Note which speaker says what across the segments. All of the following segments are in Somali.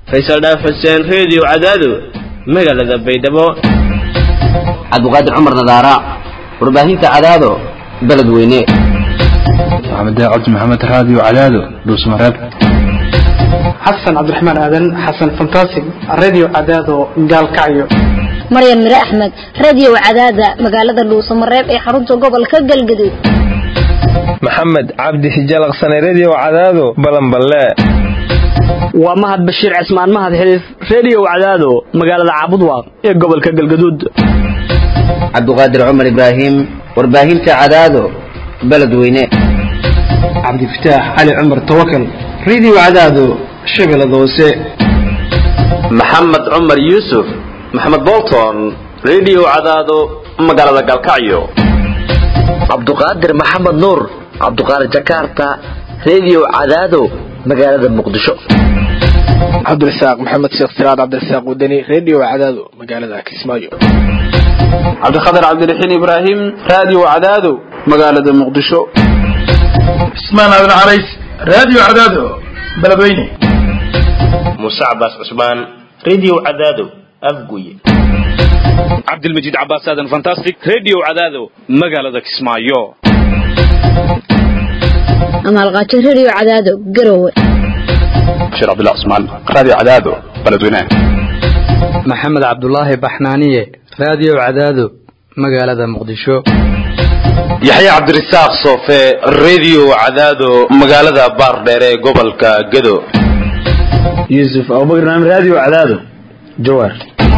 Speaker 1: faysal dhaaf xuseen reediyo cadaado magaalada baydhabo
Speaker 2: cabdiqaadir cumar nadaara warbaahinta cadaado beledweyne
Speaker 3: maxamed cabdi maxamed raadiyo cadaado dhuusmareeb
Speaker 4: xasan cabdiraxmaan aadan xasan fantasig radio cadaado gaalkacyo
Speaker 5: maryan mire axmed radio cadaada magaalada dhuusamareeb ee xarunta gobolka galgaduud
Speaker 6: maxamed cabdi hijalaqsane redio cadaado balanballe
Speaker 7: waa mahad bashiir cismaan mahad xiliif redio cadaado magaalada caabudwaaq ee gobolka galgaduud
Speaker 2: cabdiqaadir cumar ibraahim warbaahinta cadaado beledweyne
Speaker 4: cabdifataax cali cumar tawakal radio cadaado shabeellada hoose
Speaker 8: maxamed cumar yuusuf maxamed bolton redio cadaado magaalada galkacyo
Speaker 9: cabduqaadir maxamed nuur cabduqaadir jakarta redio cadaado magaalada muqdisho
Speaker 10: cabdirasaaq maxamed sheekh siraad cabdirasaaq wadani redio cadaado magaalada kismaayo
Speaker 11: cabdikhatar cabdiraxiin ibraahim radio cadaado magaalada muqdisho
Speaker 12: cismaan aadan carays radio cadaado beledweyne
Speaker 13: muuse cabaas cusmaan redio cadaado afguye
Speaker 14: cabdilmajiid cabaas aadan fantastic redio cadaado magaalada kismaayo
Speaker 5: amaalqaajo redio cadaado garowe
Speaker 3: bashiir cabdullah cusmaan radio cadaado beledweyne
Speaker 15: maxamed cabdulaahi baxnaaniye radio cadaado magaalada muqdisho
Speaker 8: yaxya cabdirasaaq soofe redio cadaado magaalada baardheer ee gobolka gado
Speaker 16: yuusuf abubakar naam radio cadaado jawaar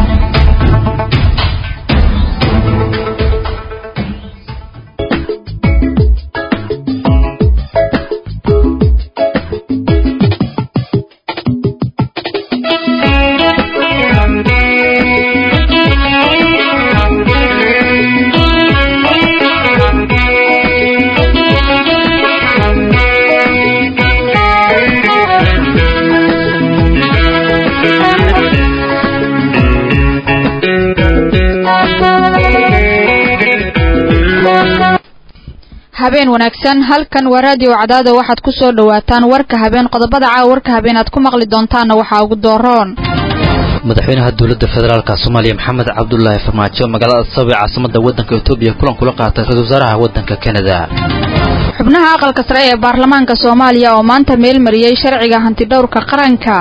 Speaker 17: habeen wanaagsan halkan waa raadiyo cadaado waxaad ku soo dhowaataan warka habeen qodobada caawa warka habeen aad ku maqli doontaanna waxaa ugu dooroon
Speaker 18: madaxweynaha dowladda federaalka soomaaliya maxamed cabdulaahi farmaajo magaalada sabab ee caasimada waddanka etoobiya kulan kula qaatay ra-isul wasaaraha waddanka kanada
Speaker 17: xubnaha aqalka sare ee baarlamaanka soomaaliya oo maanta meel mariyey sharciga hantidhowrka qaranka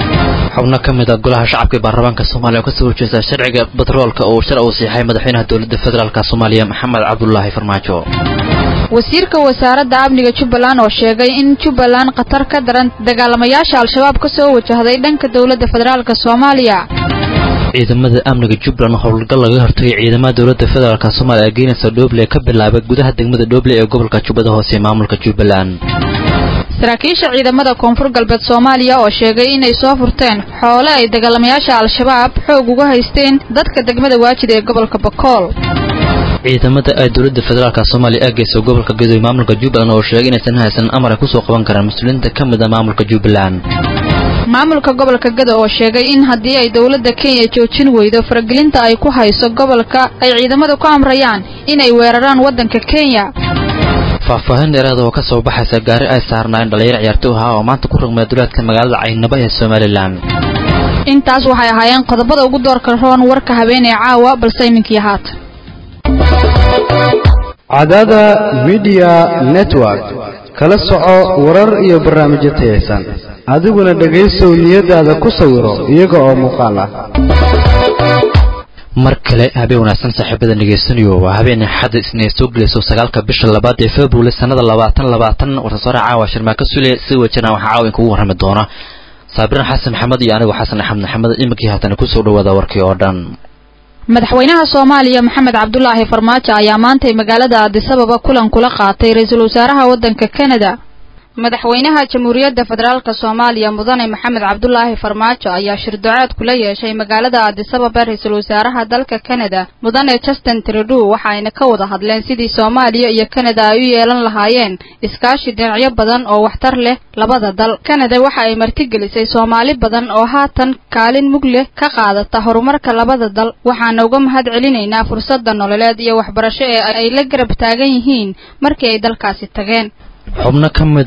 Speaker 18: xubno ka mid a golaha shacabka ee baarlamaanka soomaaliya oo kasoo horjeesta sharciga batroolka uu shar uu siixay madaxweynaha dowladda federaalk soomaaliya maxamed cabdulaahi farmaajo
Speaker 17: wasiirka wasaaradda amniga jubbaland oo sheegay in jubbaland khatar ka daran dagaalamayaasha al-shabaab ka soo wajahday dhanka dowladda federaalk soomaaliya
Speaker 18: ciidamada amniga jubbaland howlgal laga hortagay ciidamada dowladda federaalk soomaaliya ee geynaysa dhooble ka bilaabay gudaha degmada dhooble ee gobolka jubbada hoose ee maamulka jubbaland
Speaker 17: saraakiisha ciidamada koonfur galbeed soomaaliya oo sheegay inay soo furteen xoole ay dagaalamayaasha al-shabaab xoog uga haysteen dadka degmada waajid ee gobolka bakool
Speaker 18: ciidamada ay dowladda federaalk soomaaliya eegeysa gobolka gadowe maamulka jubbaland oo sheegay inaysan haysan amar ay kusoo qaban karaan mas-uuliyiinta ka mid a maamulka jubbaland
Speaker 17: maamulka gobolka gado oo sheegay in haddii ay dowladda kenya joojin weydo faragelinta ay ku hayso gobolka ay ciidamadu ku amrayaan inay weeraraan waddanka kenya
Speaker 18: faahfaahin dheeraada oo ka soo baxaysa gaari ay saarnaayeen dhalinyaro ciyaartoy ahaa oo maanta ku rugmay duleedka magaalada caynaba ee somalilan
Speaker 17: intaas waxay ahaayeen qodobada ugu doorka roon warka habeen ee caawa balse iminkii haatan
Speaker 19: cadaada midiya network kala soco warar iyo barnaamijyo tayaysan adiguna dhegaysow niyadaada ku sawiro iyaga oo muuqaal ah
Speaker 18: mar kale habeen wanaagsan saaxiibada dhegaysanayo waa habeen axadda isna soo gelayso sagaalka bisha labaad ee february sanada labaatan labaatan warsasaare caawa sharmaaka sule si wajana waxaa caawa inkugu warrami doona saabiran xasan maxamed iyo anigu xasan axmed maxamed iminkii haatan kusoo dhawaada warkii oo dhan
Speaker 17: madaxweynaha soomaaliya maxamed cabdulaahi farmaajo ayaa maantay magaalada aadisababa kulan kula qaatay ra-iisul wasaaraha waddanka kanada madaxweynaha jamhuuriyadda federaalk soomaaliya mudane maxamed cabdulaahi farmaajo ayaa shirdoceed kula yeeshay magaalada aadisababa ra-iisul wasaaraha dalka kanada mudane justin trudeau waxaayna ka wada hadleen sidii soomaaliya iyo kanada ay u yeelan lahaayeen iskaashi dhinacyo badan oo waxtar leh labada dal kanada waxa ay martigelisay soomaali badan oo haatan kaalin mug leh ka qaadata horumarka labada dal waxaana uga mahad celinaynaa fursadda nololeed iyo waxbarasho ee ay la garab taagan yihiin markii ay dalkaasi tageen
Speaker 18: xubno ka mid a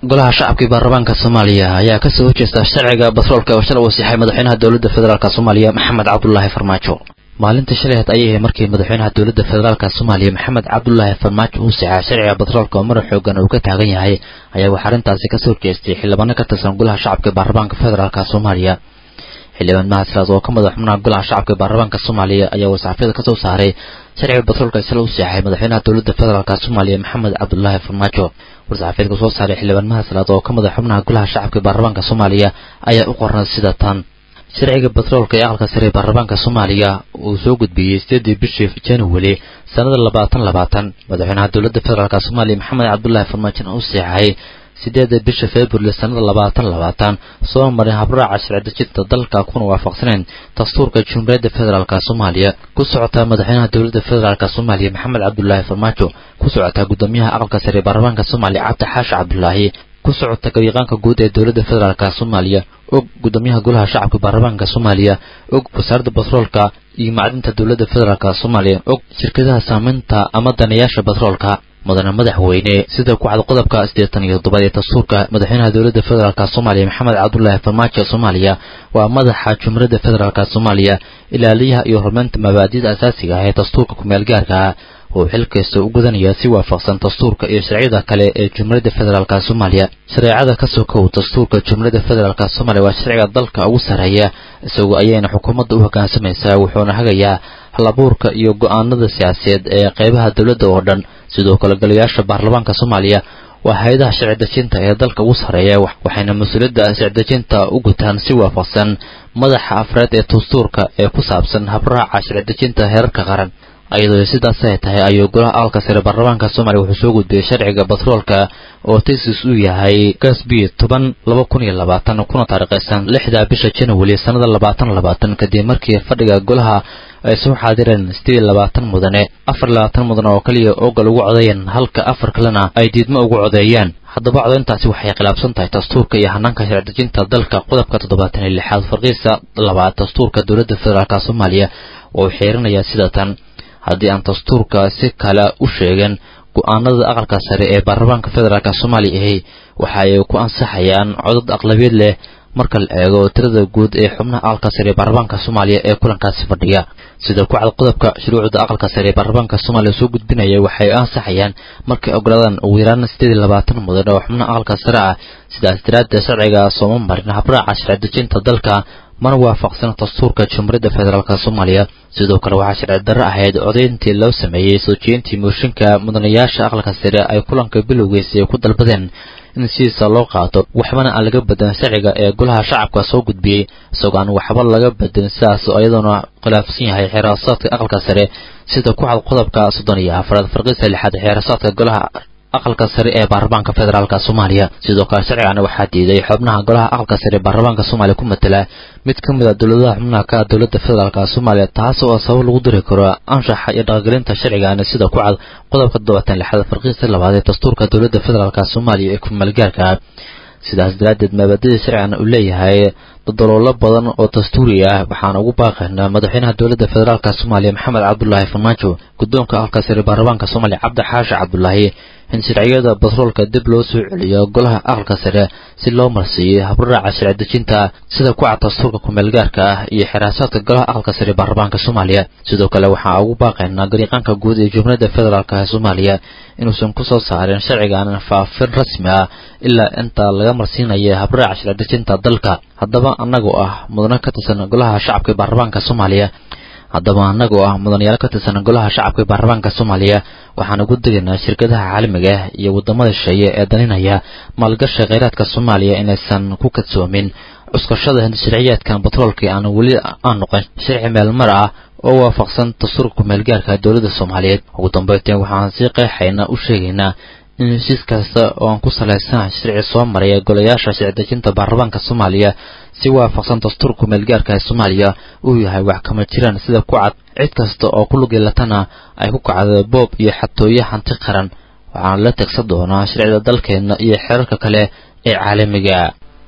Speaker 18: golaha shacabka iyo baarlamaanka soomaaliya ayaa kasoo horjeesta sharciga batroolka oo shalay uu siixay madaxweynaha dowladda federaalk soomaaliya maxamed cabdulaahi farmaajo maalintii shalayd ayay ahayd markii madaxweynaha dowladda federaalka soomaaliya maxamed cabdulaahi farmaajo uu siixay sharciga batroolka oo madax xoogan uu ka taagan yahay ayaa waxaa arrintaasi kasoo horjeestay xildhibaano ka tirsan golaha shacabka iyo baarlamaanka federaalk soomaaliya xildhibaan mahadslaad oo ka madax xubnaha golaha shacabka ee baarlamaanka soomaaliya ayaa warsaxaafyada kasoo saaray sharciga batroolka shalay u seexay madaxweynaha dowladda federaalk soomaaliya maxamed cabdulaahi farmaajo warsaxaafyadka soo saaray xildhibaan mahadslaad oo ka madax xubnaha golaha shacabka ee baarlamaanka soomaaliya ayaa u qornay sida tan sharciga batroolka ee aqalka sare ee baarlamaanka soomaaliya uu soo gudbiyey sideedii bishii january sanada labaatan labaatan madaxweynaha dowladda federaalk soomaaliya maxamed cabdulaahi farmaajona u seexay sideeda bisha february sanada labaatan labaatan soo maray habraaca sharcidejinta dalka kuna waafaqsaneen dastuurka jumhuuriyadda federaalk soomaaliya ku socotaa madaxweynaha dowladda federaalk soomaaliya maxamed cabdulaahi farmaajo ku socotaa gudoomiyaha aqalka sare ee baarlamaanka soomaaliya cabdi xaashi cabdulaahi ku socota gabyaqaanka guud ee dowladda federaalk soomaaliya og gudoomiyaha golaha shacabka baarlamaanka soomaaliya og wasaaradda batroolka iyo macdinta dowladda federaalk soomaaliya og shirkadaha saameynta ama danayaasha batroolka mudane madaxweyne sida ku cad qodobka siddeetan iyo toddobaad ee dastuurka madaxweynaha dowladda federaalk soomaaliya maxamed cabdulaahi farmaajo soomaaliya waa madaxa jumhuuriyadda federaalk soomaaliya ilaaliyaha iyo horumarinta mabaadi'da asaasiga ah ee dastuurka kumeel gaarka ah oo xil kasta u gudanaya si waafaqsan dastuurka iyo sharciyada kale ee jumhuuriyadda federaalk soomaaliya shareecada ka sokow dastuurka jumhuuriyadda federaalk soomaaliya waa sharciga dalka ugu sarreeya isagoo ayayna xukuumadda u hoggaansamaysaa wuxuuna hagayaa halabuurka iyo go'aanada siyaasadeed ee qeybaha dowladda oo dhan sidoo kale golayaasha baarlamaanka soomaaliya waa hay-adaha sharci dejinta ee dalka ugu sarreeya waxayna mas-uuliyadda sharci dejinta u gutaan si waafaqsan madaxa afreed ee dastuurka ee ku saabsan habraaca sharci dejinta heerarka qaran iyadoo sidaas ay tahay ayuu golaha aqalka sare baarlamaanka soomaaliya wuxuu soo gudbiyey sharciga batroolka oo taysis uu yahay gasbi toban laba kun iyo labaatan kuna taariikhaysan lixda bisha january sanada labaatan labaatan kadib markii fadhiga golaha ay soo xaadireen sideed iyo labaatan mudane afar labaatan mudane oo kaliya ogal ugu codeeyeen halka afar kalena ay diidmo ugu codeeyeen haddaba codayntaasi waxay khilaafsan tahay dastuurka iyo hanaanka sharcidejinta dalka qodobka toddobaatan iyo lixaad farqiisa labaad dastuurka dowladda federaalk soomaaliya oo xiirinayaa sida tan haddii aan dastuurka si kale u sheegin go-aanada aqalka sare ee baarlamaanka federaalk soomaaliya ahi waxa ay ku ansaxayaan codad aqlabiyeed leh marka la eego tirada guud ee xubnaha aqalka sare ee baarlamaanka soomaaliya ee kulankaasi fadhiya sida ku cad qodobka shuruucda aqalka sare ee baarlamaanka soomaaliya soo gudbinaya waxay ansaxayaan markay ogolaadaan ugu yaraan sideed iyo labaatan mudan oo xubnaha aqalka sare ah sidaas daraaddeed sharciga sooma marin habraaca sharci dejinta dalka mana waafaqsan dastuurka jumhuuriyadda federaalk soomaaliya sidoo kale waxaa sharci darro ahayd codayntii loo sameeyey soo jeedintii mooshinka mudanayaasha aqalka sare ay kulanka bilowgiisa ay ku dalbadeen in sidiisa loo qaato waxbana aan laga bedelin sharciga ee golaha shacabka soo gudbiyey isagoo aan waxba laga bedelin sidaas iyadoona khilaafsan yahay xeerasaadka aqalka sare sida ku cad qodobka soddon iyo afraad farqiisa lixaad xeerasaadka golaha aqalka sare ee baarlamaanka federaalk soomaaliya sidoo kale sharcigana waxaa diiday xubnaha golaha aqalka sare ee baarlamaanka soomaaliya ku matela mid ka mid a dowladaha xubnaha ka ah dowladda federaalk soomaaliya taas oo sabab lagu diri karo anshaxa iyo dhaqangelinta sharcigana sida ku cad qodobka toddobaatan lixaad farqiista labaad ee dastuurka dowladda federaalk soomaaliya ee kumaalgaarka ah sidaas daraaddeed maabadida sharcigana uu leeyahay dodoloolo badan oo dastuuri ah waxaana ugu baaqaynaa madaxweynaha dowladda federaalk soomaaliya maxamed cabdulaahi farmaajo guddoonka aqalka sare baarlamaanka soomaaliya cabdi xaashi cabdulaahi in sharciyada batroolka dib loo soo celiyo golaha aqalka sare si loo marsiiyo habraaca sharci dejinta sida ku cad dastuurka kumeelgaarka ah iyo xiraasaadka golaha aqalka sare baarlamaanka soomaaliya sidoo kale waxaa ugu baaqaynaa gariiqaanka guud ee jumhuuriyadda federaalk ee soomaaliya inuusan ku soo saarin sharcigan faafin rasmi ah ilaa inta laga marsiinayo habraaca sharci dejinta dalka haddaba annagoo ah mudano ka tirsan golaha shacabka ee baarlamaanka soomaaliya haddaba annagoo ah mudanayaal ka tirsan golaha shacabka ee baarlamaanka soomaaliya waxaan ugu degaynaa shirkadaha caalamiga ah iyo waddamada shisheeye ee daninaya maalgasha kheyraadka soomaaliya inaysan ku kadsoomin cuskashada sharciyaadkan batroolka aan weli aan noqon sharci meelmar ah oo waafaqsan dastuurka kumeelgaarka dowladda soomaaliyeed ugu dambeynteen waxaan si qeexayna u sheegaynaa in heshiis kasta oo aan ku salaysan sharci soo maraya golayaasha sharcidejinta baarlamaanka soomaaliya si waafaqsan dastuurka kumeelgaarka ee soomaaliya uu yahay wax kama jiraan sida ku cad cid kasta oo ku lugeelatana ay ku kacdo boob iyo xatooyo hanti qaran waxaana la tegsan doonaa sharcida dalkeenna iyo xeerarka kale ee caalamiga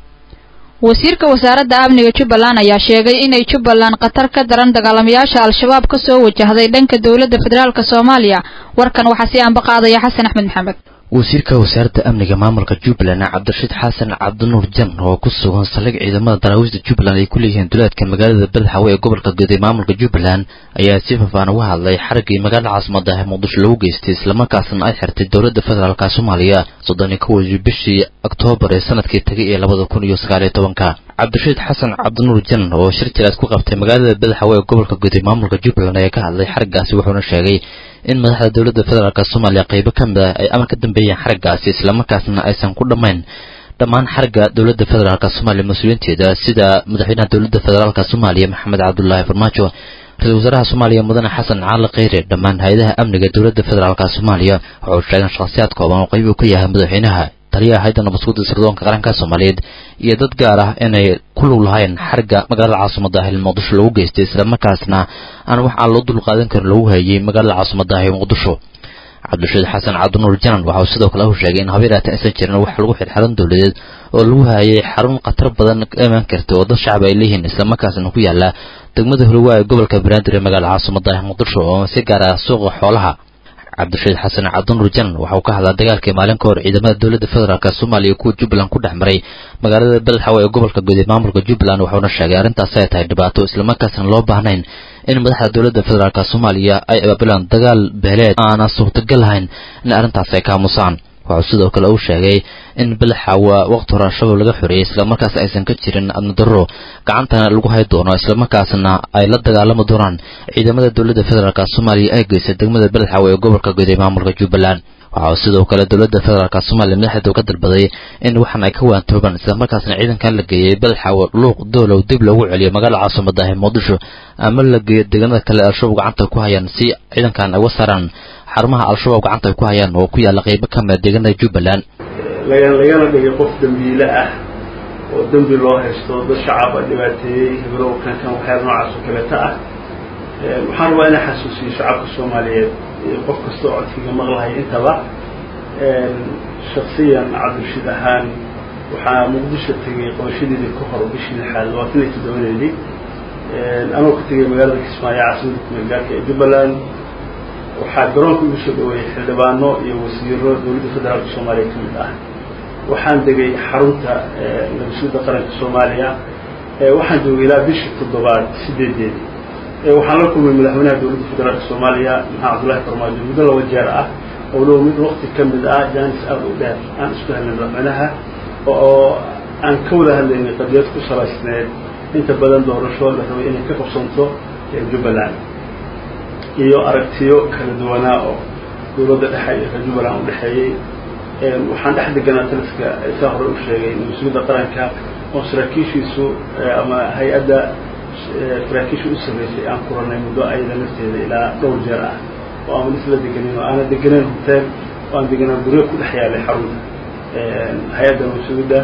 Speaker 17: wasiirka wasaaradda amniga jubbaland ayaa sheegay inay jubbaland khatar ka daran dagaalamayaasha al-shabaab ka soo wajahday dhanka dowladda federaalk soomaaliya warkan waxaa si aanba qaadaya xasan axmed maxamed
Speaker 18: wasiirka wasaaradda amniga maamulka jubbaland cabdirashiid xasan cabdinuur jan oo ku sugan saldhig ciidamada daraawiishda jubbaland ay ku leeyihiin duleedka magaalada badaxawe ee gobolka guud ee maamulka jubbaland ayaa si faafaan uga hadlay xaraggii magaalada caasimada ah muqdisho lagu geystay islamarkaasna ay xirtay dowladda federaalka soomaaliya soddon iyo kowdii bishii oktoobar ee sanadkii tagay ee labada kun iyo sagaaliyo tobanka cabdirashiid xasan cabdinuur jan oo shir jilaad ku qabtay magaalada badaxawe ee gobolka guud ee maamulka jubbaland ayaa ka hadlay xaraggaasi wuxuuna sheegay in madaxda dowladda federaalk soomaaliya qaybo ka mid ah ay amar ka dambeeyeen xaraggaasi islamarkaasna aysan ku dhammayn dhammaan xaragga dowladda federaalk soomaaliya mas-uuliyiinteeda sida madaxweynaha dowladda federaalk soomaaliya maxamed cabdulaahi farmaajo ra-isul wasaaraha soomaaliya mudane xasan cali kheyre dhammaan hay-adaha amniga dowladda federaalk soomaaliya waxau sheegeen shakhsiyaad kooban oo qayb uu ka yahay madaxweynaha taliyaha hayda nabadsuguda sirdoonka qaranka soomaaliyeed iyo dad gaar ah inay ku lug lahayn xarigga magaalada caasimada ah ee muqdisho lagu geystay islamarkaasna aan wax aan loo dulqaadan karin lagu hayay magaalada caasimada ah ee muqdisho cabdirashiid xasan cabdinuur janan waxa uu sidoo kale u sheegay in habeeraata aysan jirin wax lagu xirxiran dowladeed oo lagu hayay xarun khatar badan ka imaan karta oo dad shacab ay leeyihiin islamarkaasna ku yaala degmada huluwa ee gobolka banaadir ee magaalada caasimada ah muqdisho oo si gaar ah suuqa xoolaha cabdirashiid xasan cabdinuur jan waxa uu ka hadlaa dagaalkii maalin ka hor ciidamada dowladda federaalk soomaaliya kuwa jubbaland ku dhex maray magaalada beledxawe ee gobolka guud ee maamulka jubbaland wuxuuna sheegay arrintaas ay tahay dhibaato islamarkaasna loo baahnayn in madaxda dowladda federaalk soomaaliya ay abaabulaan dagaal beeleed aana suurtagal lahayn in arrintaas ay kaamusaan waxuu sidoo kale uu sheegay in beledxawa waqti hore al-shabaab laga xoreeyey islamarkaas aysan ka jirin adnadarro gacantana lagu hay doono islamarkaasna ay la dagaalami doonaan ciidamada dowladda federaalk soomaaliya ay geysay degmada beledxawe ee gobolka guud ee maamulka jubbaland waxa uu sidoo kale dowladda federaalk soomaaliya madaxdeedu ka dalbaday in waxan ay ka waantoobaan islamarkaasna ciidankan la geeyey beledxawe luuq doolow dib loogu celiyo magaalada caasimada ah ee muqdisho ama la geeyo deegaanada kale al-shabaab gacanta ku hayaan si ciidankan ay uga saaraan xarumaha al-shabaab gacanta ay ku hayaan oo ku yaalla qaybo ka mida deegaanada jubbaland
Speaker 20: lagana dhigay qof dembiile ah oo dembi loo haysto dad shacaba dhibaateeyey hibirow kankan waxyaala noocaas oo kaleeta ah waxaan rabaa inaan xasuusiyo shacabka soomaaliyeed iyo qof kasta oo codkiga maqlahaya intaba shaksiyan cabdirashiid ahaan waxaa muqdisho tegay qabashadeedii ka hor bishii lixaad labaatan iyo toddobadeedii anoo ka tegay magaalada kismaayo caasimada kumeelgaarka ee jubbaland waxaa garoonka igu soo dhaweeyey xildhibaano iyo wasiiro dowladda federaalka soomaaliya ka mid ah waxaan degay xarunta nabadsuudda qaranka soomaaliya waxaan joogay ilaa bishii toddobaad sideedeedii waxaan la kulmay madaxweynaha dowladda federaalka soomaaliya maxamed cabdullahi farmaajo muddo laba jeer ah oo low mid wakti ka mid ah jaanis aada u dheer aan isku helnay madaxweynaha oo aan ka wada hadlaynay qadiyad ku salaysneed inta badan doorasho la rabay inay ka qabsanto jubbaland iyo aragtiyo kala duwanaa oo dowladda dhexe iyo reer jubbaland u dhexeeyey waxaan dhex deganaa taliska saa hore u sheegay mas-uuliyadda qaranka oo saraakiishiisu ama hay-adda saraakiisha u sarreysay aan kuranay muddo ayada nafteeda ilaa dhowr jeer ah oo aan isla deganin oo aana deganeyn hotel oo aan deganaan guryo ku dhex yaalay xarunta hay-adda mas-uuliyadda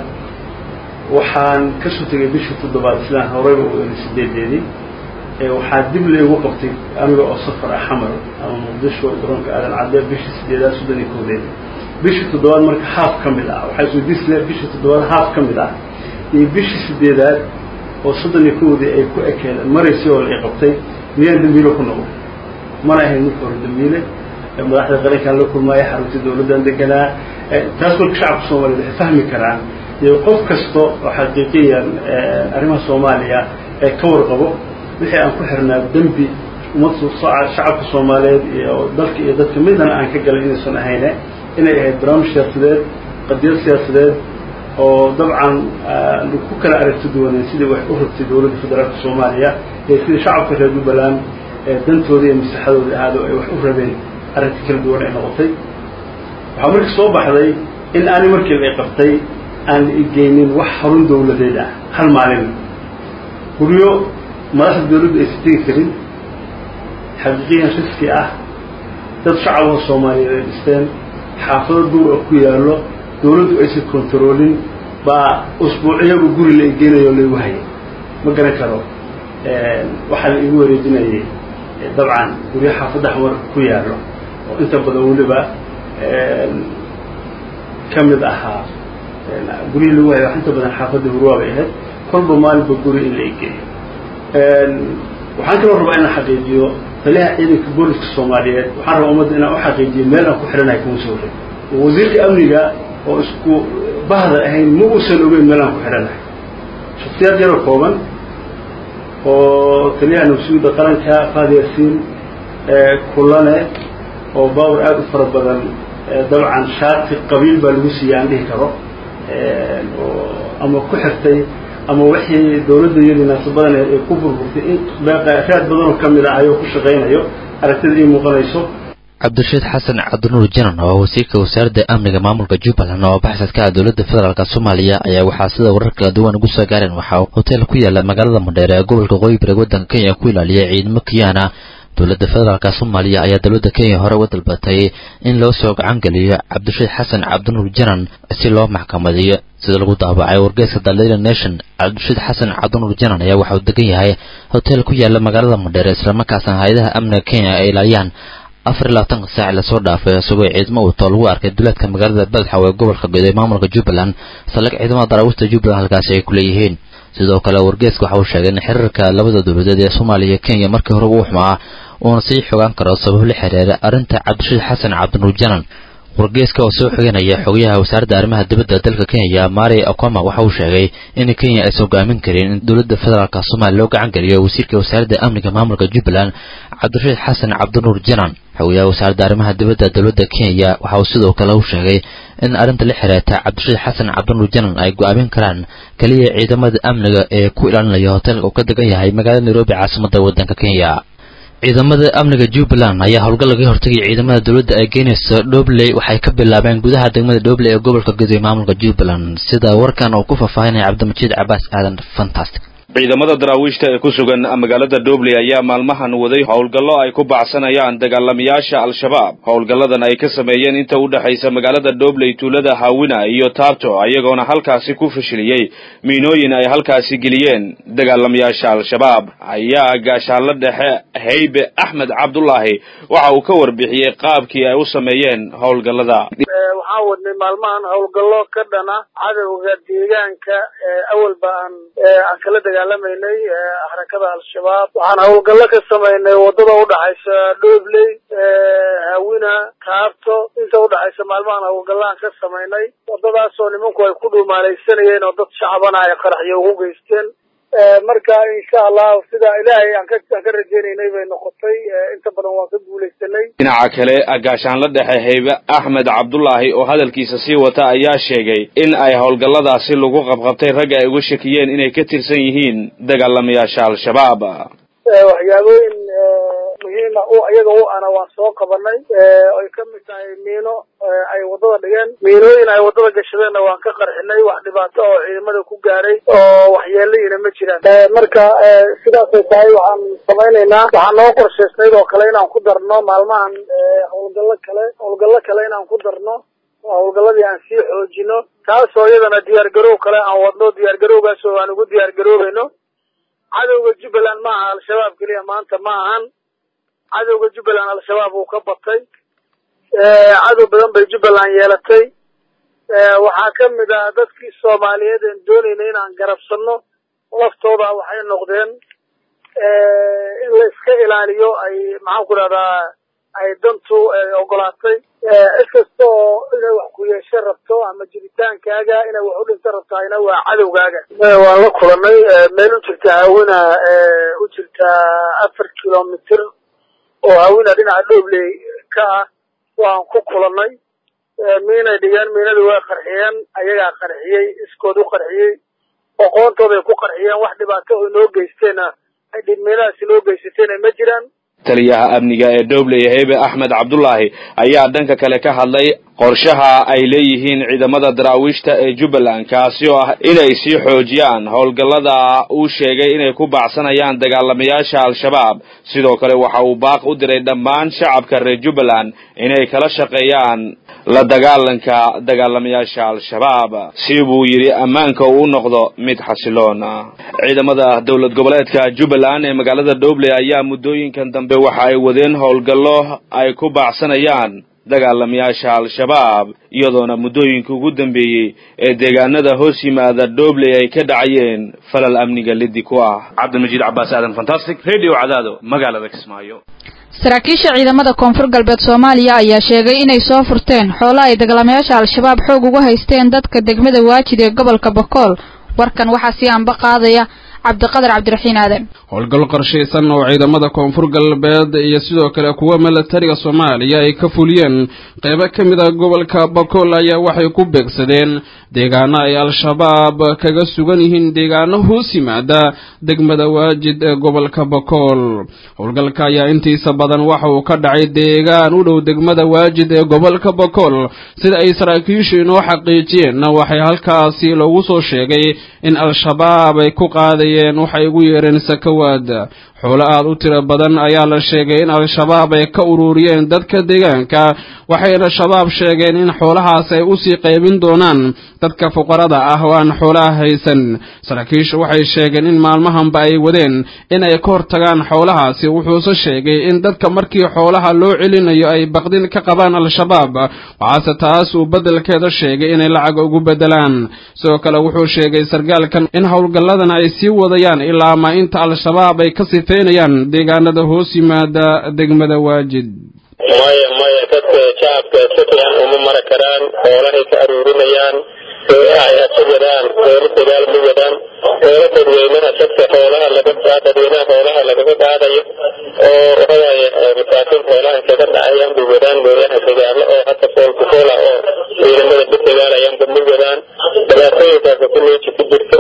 Speaker 20: waxaan kasoo tegay bishii toddobaad sidaan horeyba u eli sideedeedii waxaa dib laygu qabtay aniga oo safar ah xamar ama muqdisho garoonka aadan cadde bishii sideedaad soddon iyo koodeed bishii toddobaad marka haaf ka mid ah waxaa isweydiisle bishii toddobaad haaf ka mid ah iyo bishii sideedaad oo soddon iyo kowdii ay ku ekeen maraysay oo la qabtay miyaan dambiile ku noqday mana ahayn marka hore dambiile madaxda qarankaan la kulmaaya xarunta dowladdan deganaa taas marka shacabka soomaliyeed waxay fahmi karaan iyo qof kasta oo xaqiiqiyan arrimaha soomaaliya ee ka warqabo wixii aan ku xirnaa dembi ummad shacabka soomaaliyeed iyo dalka iyo dadka midana aan ka galay inaysan ahayne inay ahayd barnaamij siyaasadeed qadiyad siyaasadeed oo dabcan ku kala aragti duwaneen sidii wax u rabtay dowladda federaalka soomaaliya iyo sidii shacabka reer jubbaland dantooda iyo maslaxadooda ahaado ay wax u rabeen arrinta kala duwan ay noqotay waxaa marka soo baxday in aani markii la qabtay aan igeynin wax xarun dowladeed ah hal maalin guryo madaxda dowladdu aysan tegi karin xaqiiqiyan riski ah dad shacabka soomaaliyeed ay dhisteen xaafado duur oo ku yaallo dowladdu aysan kontaroolin baa usbuucyagu guri la igeynayo laigu hayay ma garan karo waxaa la igu wareejinayay dabcan guryo xaafadda xamar ku yaallo oo inta badan weliba ka mid ahaa guryihii lagu hayay wax inta badan xaafadda hurwaa bay ahayd kolba maalinba guri in la igeeyo waxaan kaloo rabaa inaan xaqiijiyo taliyaha ciidanka booliska soomaaliyeed waxaan rabaa ummadda inaan u xaqiijiyo meel aan ku xidhanahay kuma soo rin wasiirka amniga oo isku bahda ahayn ma uusan ogeyn meelaan ku xidhanahay shaksiyaad yaroo kooban oo taliyaha nabsuuda qaranka faadi yaasiin kulane oo baawar aada u fara badan dabcan shaati qabiil baa lagu siiyey aan dhihi karo oo ama ku xirtay ama wixii dawladda iyadii naasabadan ay ku burburtay in raad badan oo ka mid ah ayuu ku shaqaynayo aragtida ii muuqanayso
Speaker 18: cabdirashiid xasan cabdinuur janan oo wasiirka wasaaradda amniga maamulka jubbaland oo baxsadka ah dowladda federaalk soomaaliya ayaa waxaa sida warar kala duwan ugu soo gaareen waxaa hotel ku yaala magaalada mandheere ee gobolka qoyi bari waddanka kenya ku ilaaliyay ciidamo kiyaana dowladda federaalk soomaaliya ayaa dowladda kenya hore uga dalbatay in loo soo gacan geliyo cabdirashiid xasan cabdinuur janan si loo maxkamadiyo sida lagu daabacay wargeeska the daily nation cabdirashiid xasan cabdinuur janan ayaa waxauu degan yahay hotel ku yaala magaalada mandheere islamarkaasna hay-adaha amniga kenya ay ilaaliyaan afar iyo labaatanka saac lasoo dhaafay isagoo ciidamo wato lagu arkay duleedka magaalada badxaw ee gobolka guud ee maamulka jubbaland saldhig ciidamada daraawiishta jubbaland halkaasi ay ku leeyihiin sidoo kale wargeeska waxa uu sheegay in xiriirka labada dowladeed ee soomaaliya iyo kenya markii hore uu xumaa uuna sii xogaan karo sabab la xiriira arrinta cabdirashiid xasan cabdinuur janan wargeeska oo soo xiganaya xogayaha wasaaradda arrimaha dibadda dalka kenya mari okoma waxa uu sheegay in kenya aysan hogaamin karin in dowladda federaalk soomaaliya loo gacan geliyo wasiirka wasaaradda amniga maamulka jubbaland cabdirashiid xasan cabdinuur janan xogayaha wasaaradda arrimaha dibadda dowladda kenya waxa uu sidoo kale u sheegay in arrinta la xiriirta cabdirashiid xasan cabdinuur janan ay go-aamin karaan keliya ciidamada amniga ee ku ilaalinaya hoteelka uu ka degan yahay magaalada nairobi caasimadda waddanka kenya ciidamada amniga jubbaland ayaa howlgal laga hortagay ciidamada dowladda ay geynaysa dhobley waxay ka bilaabeen gudaha degmada dhobley ee gobolka guday maamulka jubbaland sida warkan uu ku faahfaahinaya cabdimajiid cabaas aadan fantastic
Speaker 14: ciidamada daraawiishta ee ku sugan magaalada dhobley ayaa maalmahan waday howlgallo ay ku bacsanayaan dagaalamayaasha al-shabaab howlgalladan ay ka sameeyeen inta u dhexaysa magaalada dhobley tuulada hawina iyo taabto ayagoona halkaasi ku fashiliyey miinooyin ay halkaasi geliyeen dagaalamayaasha al-shabaab ayaa gaashaanla dhexe haybe axmed cabdulaahi waxa uu ka warbixiyey qaabkii ay u sameeyeen howlgallada
Speaker 21: waxaan wadnay maalmahan howlgallo ka dhana cadowga deegaanka awalba aan aan kala dagaalamaynay xarakada al-shabaab waxaan howlgallo ka samaynay wadada udhaxaysa dhobley hawina taabto inta udhaxaysa maalmahan howlgallaan ka samaynay wadadaasoo nimanku ay ku dhuumaalaysanayeen oo dad shacbana ay qaraxyo ugu geysteen marka insha allah sida ilaahay aan ka aan ka rajaynaynay bay noqotay inta badan waan ka guulaysanay
Speaker 14: dhinaca kale gaashaanla dhexe haybe axmed cabdulaahi oo hadalkiisa sii wata ayaa sheegay in ay howlgalladaasi lagu qabqabtay ragga ay uga shakiyeen inay ka tirsan yihiin dagaalamayaasha al-shabaab
Speaker 21: waxyaabooyin muhiima u iyaga u ana waan soo qabanay ay ka mid tahay miino ay wadada dhigeen miinooyin ay wadada gashadeenna waan ka qarxinay wax dhibaato oo ciidamada ku gaaray oo waxyeelayina ma jiraan marka sidaasay tahay waxaan samaynaynaa waxaan noo qorshaysnayd oo kale inaan ku darno maalmahan howlgallo kale howlgallo kale inaan ku darno howlgalladii aan sii xoojino taasoo iyadana diyaar garow kale aan wadno diyaar garowgaas oo aan ugu diyaar garoobayno cadowga jubbaland ma aha al-shabaab keliya maanta ma ahan cadowga jubbaland al-shabaab uu ka batay cadow badan bay jubbaland yeelatay waxaa ka mid ah dadkii soomaaliyeed een doonayna inaan garabsanno laftooda waxay noqdeen in la iska ilaaliyo ay maxaan ku dhahdaa ay dantu ogolaatay cid kasta oo inay wax ku yeesho rabto ama jiritaankaaga inay wax u dhinto rabtahayna waa cadowgaaga waan la kulanay meel u jirta hawina u jirta afar kilomitr oo hawina dhinaca dhobley ka ah waan ku kulanay miinay dhigeen miinadii way qarxiyeen ayagaa qarxiyey iskood u qarxiyey aqoontooday ku qarxiyeen wax dhibaato oo inoo geysteena ay dhibmiinadaas inoo geysateena ma jiraan
Speaker 14: taliyaha amniga ee dhobley heybe axmed cabdulaahi ayaa dhanka kale ka hadlay qorshaha ay leeyihiin ciidamada daraawiishta ee jubbaland kaasi oo ah inay sii xoojiyaan howlgallada uu sheegay inay ku baacsanayaan dagaalamayaasha al-shabaab sidoo kale waxa uu baaq u diray dhammaan shacabka reer jubbaland inay kala shaqeeyaan la dagaalanka dagaalamayaasha al-shabaab si buu yidhi ammaanka uu noqdo mid xasiloon ciidamada dowlad goboleedka jubbaland ee magaalada dhobley ayaa muddooyinkan dambe waxa ay wadeen howlgallo ay ku baacsanayaan dagaalamayaasha al-shabaab iyadoona muddooyinka ugu dambeeyey ee deegaanada hoos yimaada dhobley ay ka dhacayeen falal amniga liddi ku ah cabdilmajiid cabaas aadan fantastic radio cadaado magaalada kismaayo
Speaker 17: saraakiisha ciidamada koonfur galbeed soomaaliya ayaa sheegay inay soo furteen xoolo ay dagaalamayaasha al-shabaab xoog uga haysteen dadka degmada waajid ee gobolka bakool warkan waxaa sii anba qaadaya cabdiqadar cabdiraxiin aadan
Speaker 1: howlgal qorshaysan oo ciidamada koonfur galbeed iyo sidoo kale kuwa milatariga soomaaliya ay ka fuliyeen qeybo ka mid ah gobolka bakool ayaa waxay ku beegsadeen deegaano ay al-shabaab kaga sugan yihiin deegaano hoos yimaada degmada waajid ee gobolka bakool howlgalka ayaa intiisa badan waxa uu ka dhacay deegaan u dhow degmada waajid ee gobolka bakool sida ay saraakiishu inoo xaqiijiyeenna waxay halkaasi loogu soo sheegay in al-shabaab ay ku qaadayeen waxay ugu yeereen sakawaad xoolo aad u tiro badan ayaa la sheegay in al-shabaab ay ka ururiyeen dadka deegaanka waxayna shabaab sheegeen in xoolahaas ay usii qaybin doonaan dadka fuqarada ah oo aan xoolaha haysan saraakiishu waxay sheegeen in maalmahanba ay wadeen in ay ka hortagaan xoolahaasi wuxuuse sheegay in dadka markii xoolaha loo celinayo ay baqdin ka qabaan al-shabaab waxaase taas uu beddelkeeda sheegay inay lacag ugu beddelaan sidoo kale wuxuu sheegay sargaalkan in howlgalladan ay sii wadayaan ilaa ma inta al-shabaab ay ka sifeynayaan deegaanada hoos yimaada degmada waajid
Speaker 22: maya maya dadka shacabka si fiican uma mara karaan xoolahay ka aruurinayaan gooyaha ay hasa wadaan goola dagaal ma wadaan goola dadweynaha dadka xoolaha laga dadweynaha xoolaha lagaga qaadayo oo waxawaaye masaakiin xoolaha kaga dhacayaan bay wadaan gooyaha dagaalo oo hadda foolku foola oo ciidamada ku dagaalayaanba ma wadaan dhibaatooyinkaasa ku meeji ku jirto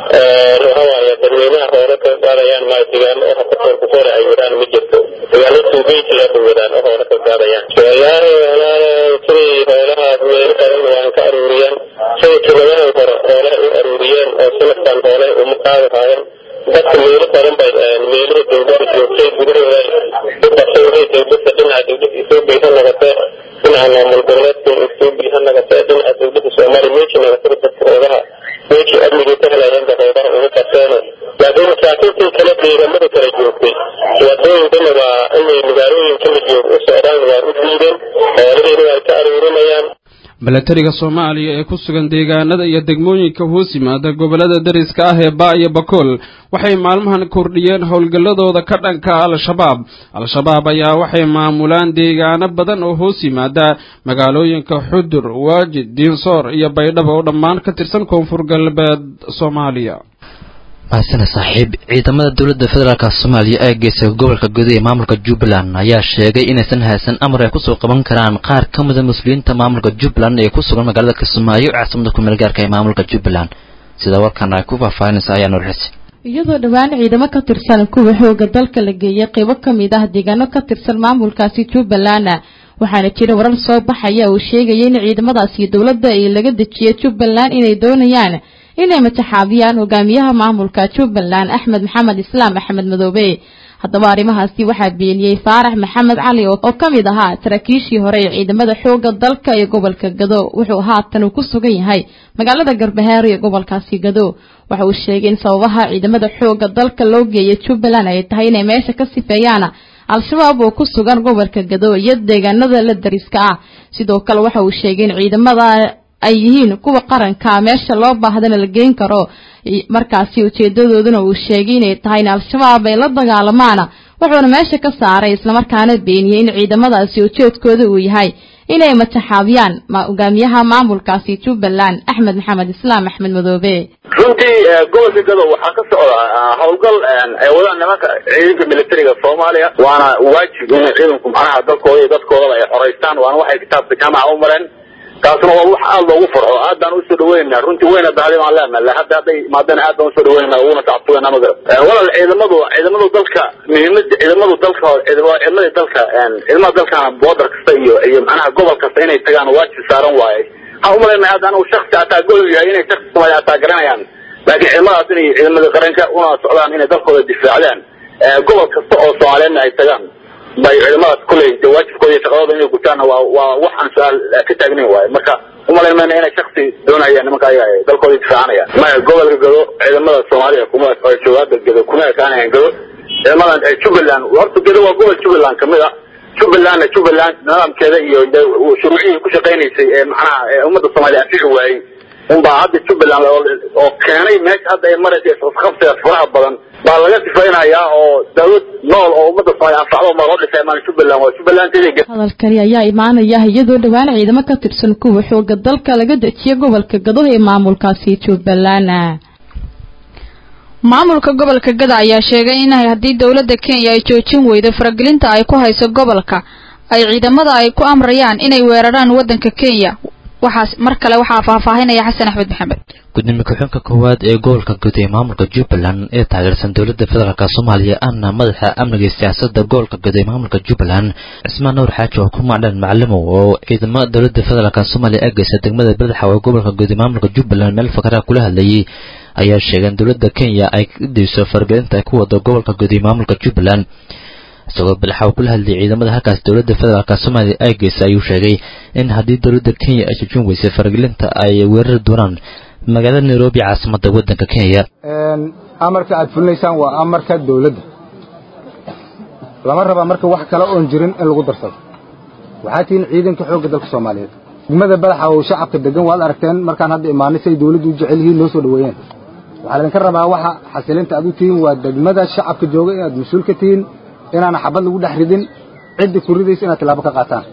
Speaker 22: waxawaaye dadweynaha xoola kaga qaadayaan maayo dagaalo oo hadda foolku foola ay wadaan ma jirto dagaalo tuugeysiga bay wadaan oo xoola kaga qaadayaan wallaahi wallaahi siday xoolahaas meelo badan waan ka aruuriyeen siday tiladahan hore xoolaha u aruuriyeen oo sanadkan xoolaha uma qaadi haayeen dadka meelo badan bay meelaha dowladda joogtay gudahooda u qabsay dowladda dhinaca dowladda etoobiya ha noqotee dhinaca maamul goboleedka etoobiya ha noqotee dhinaca dowladda soomaaliya meeshii noqotay dadka xoogaha meeshii amnigii ka helayeen ba xoogaha uga qabteene laakiin masaakiintii kale deegaamada kala joogtay wadooyinkana waa inay magaalooyinka la joog u socdaan waa u diideen xoolahiina way ka aruurinayaan
Speaker 1: milatariga soomaaliya ee ku sugan deegaanada iyo degmooyinka hoos yimaada gobollada dariska ah ee baa iyo bakool waxay maalmahan kordhiyeen howlgalladooda ka dhanka al-shabaab al-shabaab ayaa waxay maamulaan deegaano badan oo hoos yimaada magaalooyinka xudur waajid diinsoor iyo baydhabo oo dhammaan ka tirsan koonfur galbeed soomaaliya
Speaker 18: mahadsane saaxiib ciidamada dowladda federaalk soomaaliya ee geesa gobolka guda ee maamulka jubbaland ayaa sheegay inaysan haysan amar ay kusoo qaban karaan qaar ka mida mas-uuliyiinta maamulka jubbaland ee ku sugan magaalada kismaayo caasimada kumeel gaarka ee maamulka jubbaland sida warkan ay ku faahfaahinaysa ayaa nuurxisi
Speaker 23: iyadoo dhowaan ciidamo ka tirsan kuwa xooga dalka la geeyay qaybo ka mid ah deegaano ka tirsan maamulkaasi jubbaland waxaana jira warar soo baxaya uu sheegaya in ciidamadaasi dowladda ay laga dejiyay jubbaland inay doonayaan inay mataxaabiyaan hogaamiyaha maamulka jubbaland axmed maxamed islaam axmed madoobe haddaba arrimahaasi waxaa beeniyey faarax maxamed cali oo ka mid ahaa saraakiishii hore ee ciidamada xoogga dalka ee gobolka gado wuxuu haatan uu ku sugan yahay magaalada garbahaaro ee gobolkaasi gado waxa uu sheegay in sababaha ciidamada xoogga dalka loo geeyay jubbaland ay tahay inay meesha ka sifeeyaan al-shabaab oo ku sugan gobolka gado iyo deegaanada la dariska ah sidoo kale waxa uu sheegay in ciidamada ay yihiin kuwa qaranka meesha loo baahdana la geyn karo markaasi ujeedadooduna uu sheegay inay tahay in al-shabaab ay la dagaalamaan wuxuuna meesha ka saaray islamarkaana beeniyey in ciidamadaasi ujeedkooda uu yahay inay mataxaabiyaan hogaamiyaha maamulkaasi jubbaland axmed maxamed islaam axmed madoobe
Speaker 24: runtii gobolka gado waxaa ka socda howlgal ay wadaan nimanka ciidanka militariga soomaaliya waana waajib in ciidanku macnaha dalkooda iyo dadkoodaba ay xoreystaan waana waxay kitaabka jaamaca u mareen taasna waa wax aad loogu farxo aad baan usoo dhaweynaa runtii weyna daadi baan leenahay hadda hadday imaadeen aad baan usoo dhaweynaa uguna tacabtugeena ma garan walal ciidamadu ciidamadu dalka muhiimada ciidamadu dalka ciidamada dalka ciidamada dalkana boodar kasta iyo iyo macnaha gobol kasta inay tagaan waajib saaran waaye waxaan umalaynaya hadda anigu shaksi ataa gol yahay inay shaksi soomaaliya ataa garanayaan laakiin ciidamadaas inay ciidamada qaranka una socdaan inay dalkooda difaacdaan gobol kasta oo soomaaliyeedna ay tagaan bay ciidamadaas kuley de waajibkooda iyo shaqadooda inay gutaanna waa waa wax aan su-aal ka taagnayn waaye marka umalayn mayna inay shaksi doonayaan nimanka ayaga dalkooda difaacanayaan maya gobolka gado ciidamada soomaaliya kuma joogaada gado kuma ekaanayan gado ciidamadan jubbaland horta gado waa gobol jubbaland kamid a jubbalandna jubbaland nidaamkeeda iyo de- shuruucihii ku shaqaynaysay ee macnaha ee ummadda soomaaliya anfici waayey unbaa hadda jubbaland oo oo keenay meesha hadda ay maraysa isqabsiga faraha badan baa laga sifaynayaa oo dawlad nool oo ummadda soomaaliya anfacdo ma loo dhisay maan jubbaland waa jubbalandteeda
Speaker 23: hadalkani ayaa imaanaya iyadoo dhowaan ciidamo ka tirsan kuwa xooga dalka laga dejiyay gobolka gado ee maamulkaasi jubbaland
Speaker 17: maamulka gobolka gada ayaa sheegay in haddii dowladda kenya ay joojin weydo faragelinta ay ku hayso gobolka ay ciidamada ay ku amrayaan inay weeraraan waddanka kenya waxaas mar kale waxaa faahfaahinaya xasan axmed maxamed
Speaker 18: gudoomiye ku-xigeenka koowaad ee gobolka guud ee maamulka jubbaland ee taageersan dowladda federaalk soomaaliya ahna madaxa amniga iyo siyaasadda gobolka guud ee maamulka jubbaland cismaan nuur xaaji oo ku macdhan macalimow oo ciidamo dowladda federaalk soomaaliya ageysa degmada badaxa ee gobolka guud ee maamulka jubbaland meel fakaraha kula hadlayay ayaa sheegeen dowladda kenya ay ka dayso faragelinta ay ku wado gobolka guud ee maamulka jubbaland isagoo badaxa uu kula hadlayay ciidamada halkaas dowladda federaalk soomaaliya ay geysa ayuu sheegay in haddii dowladda kenya ay joojin weysay faragelinta ay weerari doonaan magaalada nairobi caasimadda waddanka kenya
Speaker 2: amarka aad fulinaysaan waa amarka dawladda lama raba marka wax kale oon jirin in lagu darsado waxaa tihiin ciidanka xoogga dalka soomaaliyeed degmada badaxa oo shacabka degan waad aragteen markaan hadda imaanay say dawladdu u jecel yihiin noo soo dhoweeyeen waxaa laydinka rabaa waxa xasilinta aad u tihiin waa degmada shacabka jooga inaad mas-uul ka tihiin inaana xabad lagu dhex ridin cidda ku ridaysa inaad tilaabo ka qaataan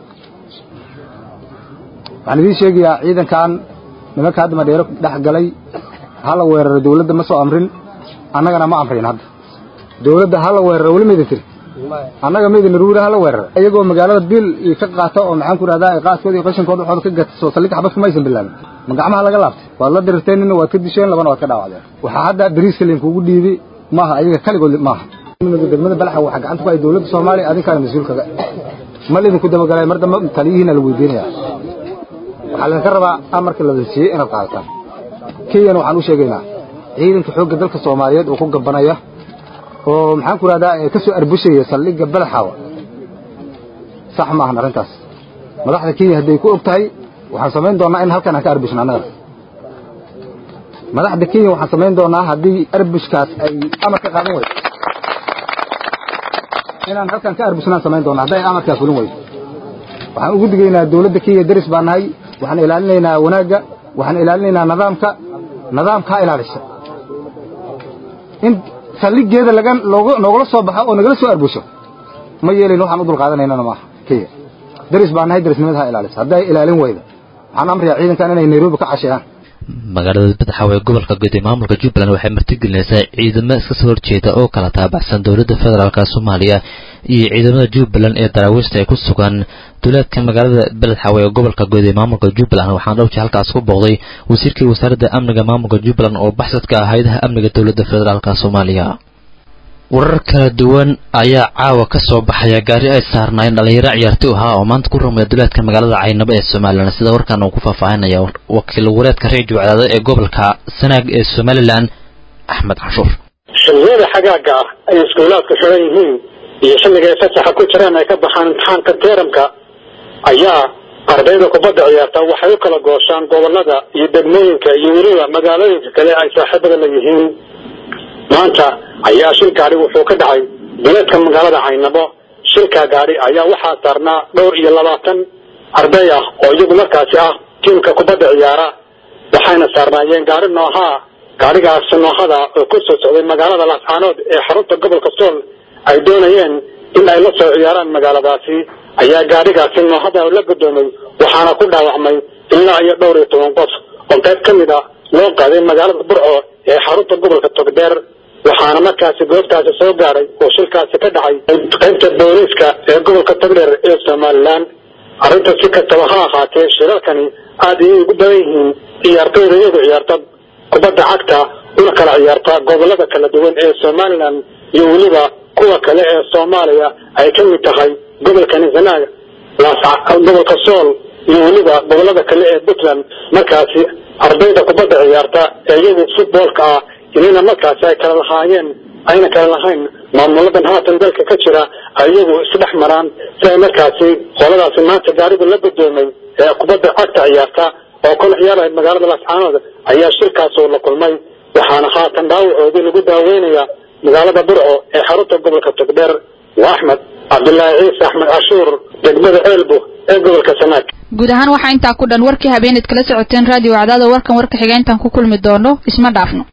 Speaker 2: waxaan idiin sheegayaa ciidankan nimanka hadda madheero dhex galay hala weeraro dawladda ma soo amrin annagana ma amrin hadda dawladda hala weeraro weli maydin tiri annaga maydin naruura hala weeraro iyagoo magaalada bil iyo ka qaata oo maxaan ku rahdaa ay qaaskooda iyo qashinkooda waxooda ka gata soo saldhig xabad kumaysan bilaabin ma gacmaha laga laabtay waad la dirirteen nina waad ka disheen labana waad ka dhaawacdeen waxaa hadda bariiska laynkugu dhiibi maaha ayaga kaligood maaha degmada balaxa waxaa gacanta ku hay dawladda soomaaliya adinkaana mas-uulkaga ma laydinku dabagalay mar dambe taliyihiina la weydiinaya waxaa laydinka rabaa amarka la siiyey inaad qaadataan kenyana waxaan u sheegaynaa ciidanka xoogga dalka soomaaliyeed oo ku gabanaya oo maxaan ku rahdaa ka soo arbushaya saldhigga badaxaawa sax maahan arrintaas madaxda kenya hadday ku og tahay waxaan samayn doonnaa in halkan aan ka arbushno annagana madaxda kenya waxaan samayn doonnaa haddii arbushkaas ay amar ka qaadan weydo inaan halkan ka arbushnaan samayn doonnaa hadday amarkaa fulin weydo waxaan ugu digaynaa dawladda kenya deris baa nahay waxaan ilaalinaynaa wanaagga waxaan ilaalinaynaa nidaamka nidaamka ha ilaalisa in saldhiggeeda laga looga noogala soo baxo oo nagala soo arbusho ma yeelayn waxaan u dulqaadanaynana maaha kenya deris baa nahay derisnimada ha ilaalisa hadday ilaalin weyda waxaan amrayaa ciidankan inay nairobi ka casheeyaan
Speaker 18: magaalada badaxaw ee gobolka guud ee maamulka jubbaland waxay martigelinaysaa ciidamo iska soo horjeeda oo kala taabacsan dowladda federaalk soomaaliya iyo ciidamada jubbaland ee daraawiishta ay ku sugan duleedka magaalada badaxaw ee gobolka guud ee maamulka jubbaland waxaana dhowji halkaas ku booqday wasiirkii wasaaradda amniga maamulka jubbaland oo baxsadka ah hayadaha amniga dowladda federaalk soomaaliya warar kala duwan ayaa caawa ka soo baxaya gaari ay saarnaayeen dhallinyaro ciyaartoy ahaa oo maanta ku rumaya duleedka magaalada caynabo ee somalilan sida warkan uu ku faahfaahinaya wakiil wareedka reediyo cadaado ee gobolka sanaag ee somalilan axmed canshuur
Speaker 4: xilliyada xagaaga ah ay iskuulaadku xiran yihiin iyo xilliga ay fasaxa ku jiraan ay ka baxaan imtixaanka teeramka ayaa ardayda kubadda ciyaarta waxay u kala gooshaan gobolada iyo degmooyinka iyo weliba magaalooyinka kale ay saaxiibada la yihiin maanta ayaa shil gaari wuxuu ka dhacay duleedka magaalada caynabo shilkaa gaari ayaa waxaa saarnaa dhowr iyo labaatan arday ah oo iyagu markaasi ah tiimka kubadda ciyaara waxayna saarnaayeen gaari noohaa gaarigaasi noohada oo ku soo socday magaalada laascaanood ee xarunta gobolka sool ay doonayeen in ay la soo ciyaaraan magaaladaasi ayaa gaarigaasi noohada la gudoomay waxaana ku dhaawacmay ilaa iyo dhowr iyo toban qof oo qayb ka mid a loo qaaday magaalada burco ee xarunta gobolka togdheer waxaana markaasi goobtaasi soo gaaray oo shilkaasi ka dhacay qaybta booliiska ee gobolka togdheer ee somalilan arrinta si kastaba ha ahaatee shilalkani aad ayay ugu badan yihiin ciyaartooyda iyagu ciyaarta kubadda cagta una kala ciyaarta gobolada kala duwan ee somalilan iyo weliba kuwa kale ee soomaaliya ay ka mid tahay gobolka nisanaag gobolka sool iyo weliba gobolada kale ee puntland markaasi ardayda kubadda ciyaarta ee iyagu futboolka ah inayna markaasi ay kala lahaayeen ayna kala lahayn maamuladan haatan dalka ka jira ay iyagu isdhex maraan si ay markaasi qoladaasi maanta gaarigu la gudoomay ee kubadda cagta ciyaarta oo kula ciyaaraya magaalada laascaanood ayaa shirkaasoo la kulmay waxaana haatan dhaawacoodii lagu daaweynaya magaalada burco ee xarunta gobolka togdheer waa axmed cabdullaahi ciise axmed cashuur degmada ceelbo ee gobolka sanaag
Speaker 17: guud ahaan waxaa intaa ku dhan warkii habeeneed kala socoteen raadiyo wacdaada warkan warka xiga intaan ku kulmi doono isma dhaafno